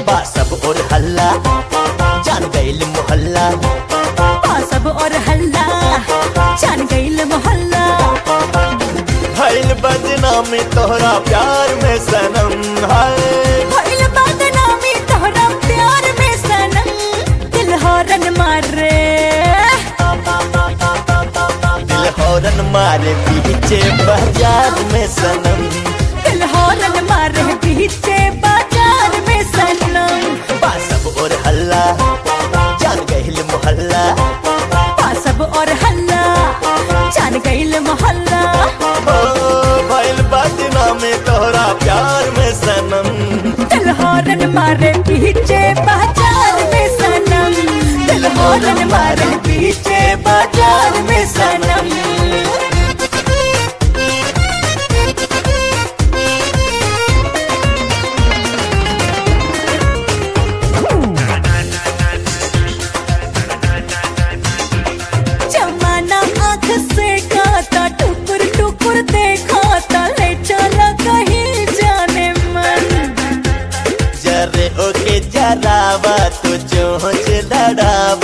बा सब और हल्ला जान गईल मोहल्ला बा सब और हल्ला जान गईल मोहल्ला भइल बदनामी तोहरा प्यार में सनम है भइल बदनामी तोहरा प्यार में सनम दिल हॉर्न मारे दिल हौरन मारे पीछे बाजार में सनम दिल हॉर्न मारे पीछे बाजार में सनम बा सब और हल्ला जान गईल मोहल्ला बा सब और हल्ला जान गईल मोहल्ला ओ भइल बदनामी तोहरा प्यार में सनम दिल हॉर्न मारे पीछे बाजार में सनम दिल हॉर्न मारे पीछे बाजार में सनम जमाना आँख से खाता टुकुर टुकुर देखा ले चला कहीं जाने मन जरे ओके जरावा तो चोंच लड़ावा